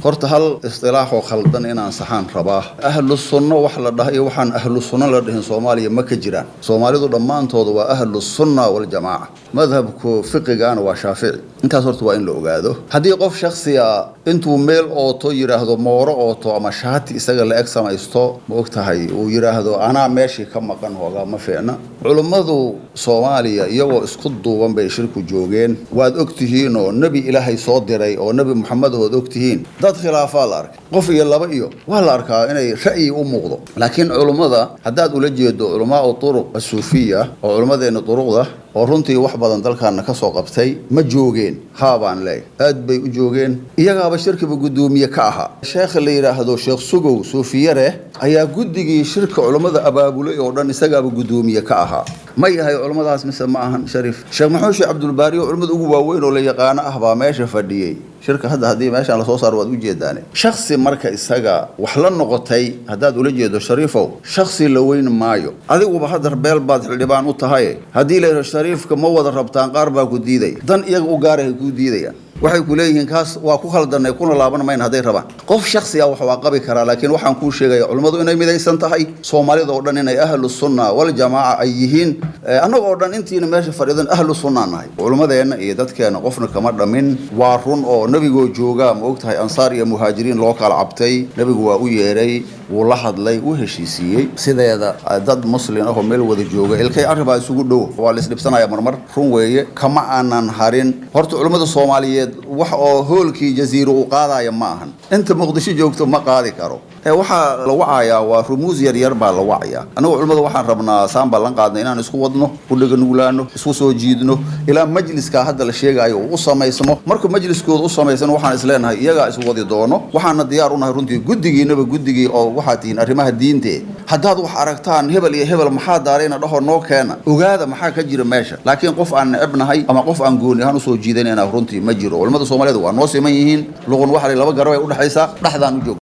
horta hal istilaaxoo khaldan inaan saxaan rabaa ahlu sunno wax la dhaha iyo waxaan ahlu sunno la dhihin soomaaliya ma ka jiraan soomaalidu dhammaantooda waa ahlu sunna waljamaaca madhabku fiqigaana waa shaafici intaas horta waa in la ogaado haddii qof shaksiga intuu meel ooto yidhaahdo mooro ooto ama shaati isaga la eg samaysto ma og tahay uu yidhaahdo anaa meeshii ka maqan hoogaa ma fiicna culummadu soomaaliya iyagoo isku duuban bay shirku joogeen waad og tihiin oo nebi ilaahay soo diray oo nebi moxamed ood og tihiin dad khilaafaa la arkay qof iyo laba iyo waa la arkaa inay ra'yi u muuqdo laakiin culummada haddaad ula jeedo culamaau turuq asuufiya oo culummadeenna duruqda oo runtii wax badan dalkaana ka soo qabtay ma joogeen haabaan leey aad bay u joogeen iyagaaba shirkiba guddoomiye ka ahaa sheekha la yidhaahdo sheekh sugow suufiyare ayaa guddigii shirka culummada abaabulay oo dhan isagaaba guddoomiye ka ahaa ma yahay culummadaas mise ma ahan shariif sheekh maxuud sheekh cabdulbaari oo culimmada ugu waaweyn oo la yaqaano ah baa meesha fadhiyey shirka hadda haddii meeshaan lasoo saaro waad ujeedaane shaksi marka isaga wax la noqotay haddaad ula jeedo shariifow shaksi la weyn maayo adiguba hadda beel baad xildhibaan u tahay haddii la yidhaho shariifka ma wada rabtaan qaar baa ku diidaya dan iyaga u gaarahay kuu diidayaan waxay ku leeyihiin kaas waa ku khaldanay kuna laaban mayn hadday rabaan qof shaksi ah wax waa qabi karaa laakiin waxaan kuu sheegaya culimmadu inay midaysan tahay soomaalida oo dhan inay ahlu sunna waljamaaca ay yihiin annaga oo dhan intiina meesha fadhiidan ahlu sunnaa nahay culimmadeenna iyo dadkeenna qofna kama dhamin waa run oo nebigoo joogaa ma og tahay ansaar iyo muhaajiriin loo kala cabtay nebigu waa u yeedhay wuu la hadlay wuu heshiisiiyey sideeda dad muslin ahoo meel wada jooga ilkay arribaa isugu dhow waa la isdhibsanaya marmar run weeye kama aanan harin horta culimmada soomaaliyeed wax oo hoolkii jaziiro uu qaadaya ma ahan inta muqdisho joogto ma qaadi karo ee waxaa la wacayaa waa rumuus yaryar baa la wacayaa annagu culimmada waxaan rabnaa saan baan lan qaadnay inaan isku wadno u dhaganuglaano isku soo jiidno ilaa majliskaa hadda la sheegayo uu u samaysmo markuu majliskooda u samaysano waxaan isleenahay iyagaa iswadi doono waxaana diyaar unahay runtii guddigiinaba guddigii oo waxaad tihiin arrimaha diinte haddaad wax aragtaan hebel iyo hebel maxaa daarayna dhaho noo keena ogaada maxaa ka jira meesha laakiin qof aan necebnahay ama qof aan gooni ahaan usoo jiidanayna runtii ma jiro culimmada soomaaliyeed waa noo siman yihiin luqun waxa laba garab ay udhexaysaa dhexdaan u joog